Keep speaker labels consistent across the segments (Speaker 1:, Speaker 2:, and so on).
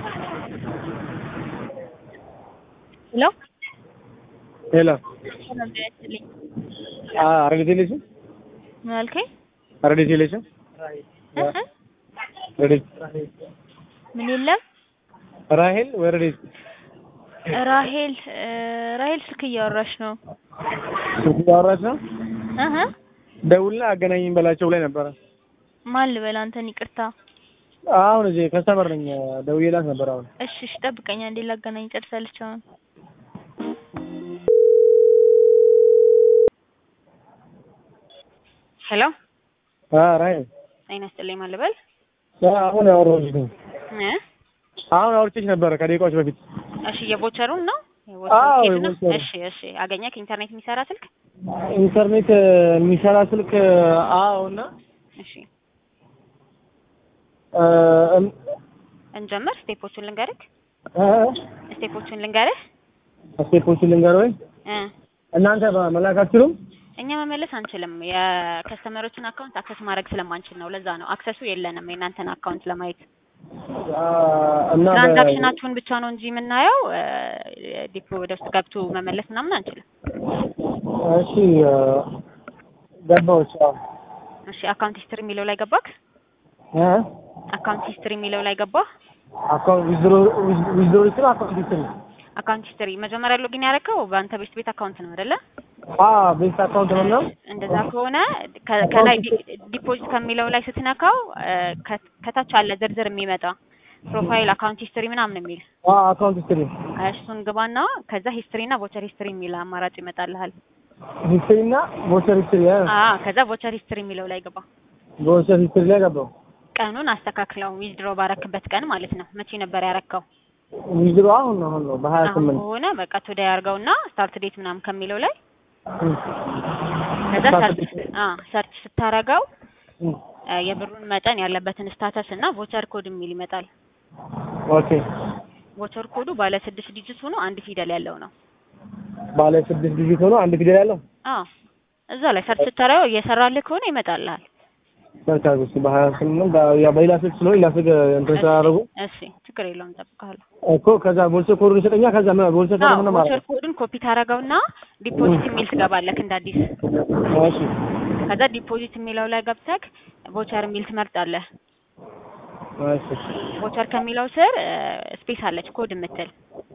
Speaker 1: ሄሎ
Speaker 2: ሄሎ
Speaker 1: ሰላም ጤና ይስጥልኝ።
Speaker 2: ረዲት የለሽም?
Speaker 1: ምን አልከኝ?
Speaker 2: ረዲት የለሽም?
Speaker 1: እ እ
Speaker 2: ረዲት
Speaker 1: ምን የለም?
Speaker 2: ራሄል ወይ ረዲት?
Speaker 1: ራሄል እ ራሄል ስልክ እያወራች ነው።
Speaker 2: ስልክ እያወራች ነው።
Speaker 1: እ እ
Speaker 2: ደውልና አገናኝኝ በላቸው ላይ ነበረ።
Speaker 1: ማን ልበል አንተን? ይቅርታ።
Speaker 2: አሁን እዚህ ከስተመር ነኝ ደውዬላት ነበር። አሁን
Speaker 1: እሺ እሺ፣ ጠብቀኝ አንዴ ላገናኝ። ጨርሳለች አሁን። ሄሎ
Speaker 2: አ ራሄል
Speaker 1: ጤና ይስጥልኝ። ማን ልበል?
Speaker 2: አሁን አወራሁሽ ነው።
Speaker 1: እ
Speaker 2: አሁን አውርቼሽ ነበረ ከደቂቃዎች በፊት።
Speaker 1: እሺ የቦቸሩን ነው
Speaker 2: አዎ፣
Speaker 1: የቦቸሩ ኬዝ ነው?
Speaker 2: የቦቸሩ።
Speaker 1: እሺ እሺ፣ አገኘክ ኢንተርኔት የሚሰራ ስልክ?
Speaker 2: ኢንተርኔት የሚሰራ ስልክ አዎ። እና
Speaker 1: እሺ
Speaker 2: እ እም-
Speaker 1: እንጀምር። ስቴፖቹን ልንገርህ
Speaker 2: እ
Speaker 1: ስቴፖቹን ልንገርህ
Speaker 2: ስቴፖቹን ልንገር ወይ
Speaker 1: እ
Speaker 2: እናንተ መላክ አትችሉም?
Speaker 1: እኛ መመለስ አንችልም። የከስተመሮችን አካውንት አክሰስ ማድረግ ስለማንችል ነው። ለዛ ነው አክሰሱ የለንም የእናንተን አካውንት ለማየት።
Speaker 2: አ እና በ-
Speaker 1: ትራንዛክሽናችሁን ብቻ ነው እንጂ የምናየው ዲፖ ወደ ውስጥ ገብቶ መመለስ ምናምን አንችልም።
Speaker 2: እሺ እ ገባሁሽ። አዎ
Speaker 1: እሺ አካውንት ሂስትሪ የሚለው ላይ ገባክ?
Speaker 2: እ
Speaker 1: አካውንት ሂስትሪ የሚለው ላይ ገባህ?
Speaker 2: አካውንት ዊዝድሮ ዊዝድሮ ይችላል አካውንት ይችላል
Speaker 1: አካውንት ሂስትሪ መጀመሪያ ሎጊን ያደረከው በአንተ ቤት ቤት አካውንት ነው አይደለ?
Speaker 2: አ ቤት አካውንት ነው እና
Speaker 1: እንደዛ ከሆነ ከ- ከላይ ዲ- ዲፖዚት ከሚለው ላይ ስትነካው እ ከ- ከታች አለ ዝርዝር የሚመጣ ፕሮፋይል አካውንት ሂስትሪ ምናምን የሚል
Speaker 2: አ አካውንት ሂስትሪ
Speaker 1: እሱን ግባና ከዛ ሂስትሪ እና ቮቸር ሂስትሪ የሚል አማራጭ ይመጣልሃል።
Speaker 2: ሂስትሪ እና ቮቸር ሂስትሪ አ
Speaker 1: አ ከዛ ቮቸር ሂስትሪ የሚለው ላይ ግባ።
Speaker 2: ቮቸር ሂስትሪ ላይ ገባሁ።
Speaker 1: ቀኑን አስተካክለው ዊዝድሮ ባረክበት ቀን ማለት ነው። መቼ ነበር ያረከው?
Speaker 2: ዊዝድሮ አሁን ነው አሁን ነው በሀያ
Speaker 1: አሁን
Speaker 2: ስምንት
Speaker 1: ከሆነ በቃ ቱዴ ያርገውና ስታርት ዴት ምናምን ከሚለው ላይ ከዛ
Speaker 2: Start
Speaker 1: ሰርች አ ሰርች ስታረገው
Speaker 2: እም፣
Speaker 1: አ የብሩን መጠን ያለበትን ስታተስ እና ቮቸር ኮድ የሚል ይመጣል።
Speaker 2: ኦኬ
Speaker 1: ቮቸር ኮዱ ባለ ስድስት ዲጂት ሆኖ አንድ ፊደል ያለው ነው።
Speaker 2: ባለ ስድስት ዲጂት ሆኖ አንድ ፊደል ያለው
Speaker 1: አዎ እዛ ላይ ሰርች ስታረገው እየሰራልህ ከሆነ ይመጣልሃል።
Speaker 2: ሰርች አድርጉ እስኪ በሀያ ስምንት ያ በሌላ ስልክ ስለሆነ ሌላ ስልክ እንትን ስላደረጉ
Speaker 1: እሺ ችግር የለውም እጠብቅሃለሁ።
Speaker 2: እኮ ከዛ ቮቸር ኮዱን ይሰጠኛል። ከዛ ምን ቮቸር ኮድ ምን
Speaker 1: አዎ
Speaker 2: ማለት
Speaker 1: ቮቸር ኮዱን ኮፒ ታረገውና ዲፖዚት የሚል ትገባለህ እንደ አዲስ።
Speaker 2: እሺ
Speaker 1: ከዛ ዲፖዚት የሚለው ላይ ገብተህ ቮቸር የሚል ትመርጣለህ።
Speaker 2: እሺ
Speaker 1: ቮቸር ከሚለው ስር ስፔስ አለች ኮድ የምትል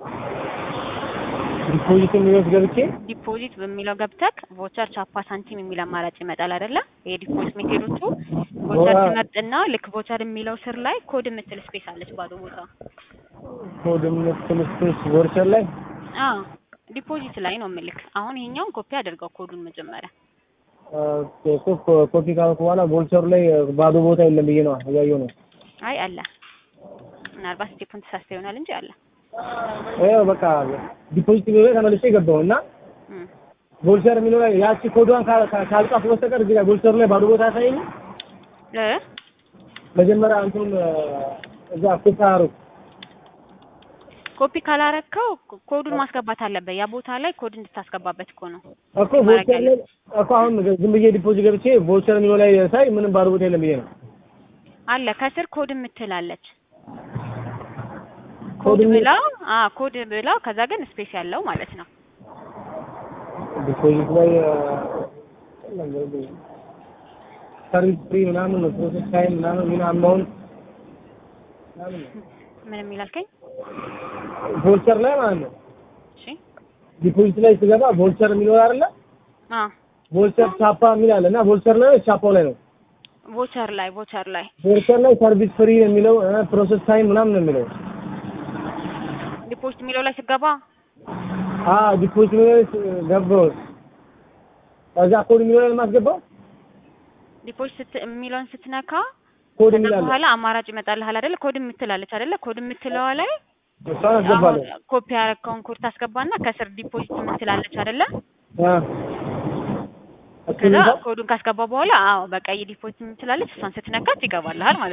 Speaker 2: ዲፖዚት የሚወስድ ገብቼ
Speaker 1: ዲፖዚት በሚለው ገብተህ ቮቸር ቻፓ ሳንቲም የሚል አማራጭ ይመጣል አይደለ? የዲፖዚት ሜቴዶቹ ቮቸር
Speaker 2: ዋ-
Speaker 1: ትመርጥና ልክ ቮቸር የሚለው ስር ላይ ኮድ የምትል ስፔስ አለች ባዶ ቦታ።
Speaker 2: ኮድ የምትል ስፔስ ቮቸር ላይ
Speaker 1: አዎ ዲፖዚት ላይ ነው ምልክ። አሁን ይሄኛውን ኮፒ አድርገው ኮዱን መጀመሪያ
Speaker 2: ኦኬ፣ እኮ ኮፒ ካልኩ በኋላ ቮልቸሩ ላይ ባዶ ቦታ የለም ብዬ ነው እያየሁ ነው።
Speaker 1: አይ አለ ምናልባት ስቴፑን ተሳስተ ይሆናል እንጂ አለ።
Speaker 2: ይኸው በቃ ዲፖዚት የሚለው ላይ ተመልሼ ገባሁ እና
Speaker 1: እም።
Speaker 2: ቮልቸር የሚለው ላይ ያቺ ኮዷን ካ- ካ- ካልጻፉ በስተቀር እዚህ ጋር ቮልቸሩ ላይ ባዶ ቦታ ያሳየኝ።
Speaker 1: እ
Speaker 2: መጀመሪያ እንትኑን እዛ ኮፒ አደረኩ።
Speaker 1: ኮፒ ካላረከው ኮ- ኮዱን ማስገባት አለበት። ያ ቦታ ላይ ኮድ እንድታስገባበት እኮ ነው።
Speaker 2: እኮ ቮልቸር ላይ እኮ አሁን ዝም ብዬ ዲፖዚት ገብቼ ቮልቸር የሚለው ላይ ሳይ ምንም ባዶ ቦታ የለም ብዬ ነው።
Speaker 1: አለ ከስር ኮድ የምትላለች
Speaker 2: ኮድ
Speaker 1: ኮድ
Speaker 2: የሚ-
Speaker 1: ብላ አ ኮድ ብላ ከዛ ግን ስፔስ ያለው ማለት ነው።
Speaker 2: ዲፖዚት ላይ ሰርቪስ ፍሪ ምናምን ነው ፕሮሰስ ታይም ምናምን ምን አማውንት ምናምን ነው
Speaker 1: ምን የሚላልከኝ?
Speaker 2: ቮልቸር ላይ ማለት ነው።
Speaker 1: እሺ
Speaker 2: ዲፖዚት ላይ ስገባ ቮልቸር የሚለው አይደለ?
Speaker 1: አ
Speaker 2: ቮልቸር ቻፓ የሚል አለ እና ቮልቸር ላይ ቻፓው ላይ ነው።
Speaker 1: ቮቸር ላይ ቮቸር ላይ
Speaker 2: ቮልቸር ላይ ሰርቪስ ፍሪ ነው የሚለው ፕሮሰስ ታይም ምናምን ነው የሚለው።
Speaker 1: ዲፖዚት የሚለው ላይ ስገባ
Speaker 2: አ ዲፖዚት የሚለው ላይ ገባሁ። ከዛ ኮድ የሚለው ላይ የማስገባው
Speaker 1: ዲፖዚት ስት- የሚለውን ስትነካ
Speaker 2: ኮድ
Speaker 1: ከዛ
Speaker 2: የሚል አለ።
Speaker 1: በኋላ አማራጭ ይመጣልሃል አይደለ? ኮድ የምትላለች አይደለ? ኮድ የምትለዋ ላይ
Speaker 2: እሷን
Speaker 1: አሁን
Speaker 2: አስገባለሁ።
Speaker 1: ኮፒ ያረከውን ኮድ ታስገባና ከስር ዲፖዚት የምትላለች አይደለ?
Speaker 2: አ
Speaker 1: ከዛ
Speaker 2: እሱን
Speaker 1: ኮዱን ካስገባ በኋላ አዎ በቃ የዲፖዚት የምትላለች እሷን ስትነካት ይገባልሃል ማለት ነው።